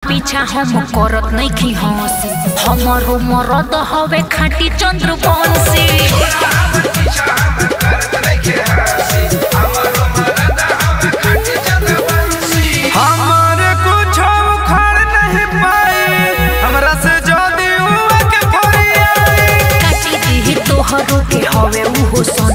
पीछा हम करत नहीं खी हंसी हमारो मरद हवे खाटी चंद्र बंसी हमारे कुछ उखाड़ नहीं पाई हमरा से जदी हुआ के फरियाई काटी दी तोहरो के हवे उहो सन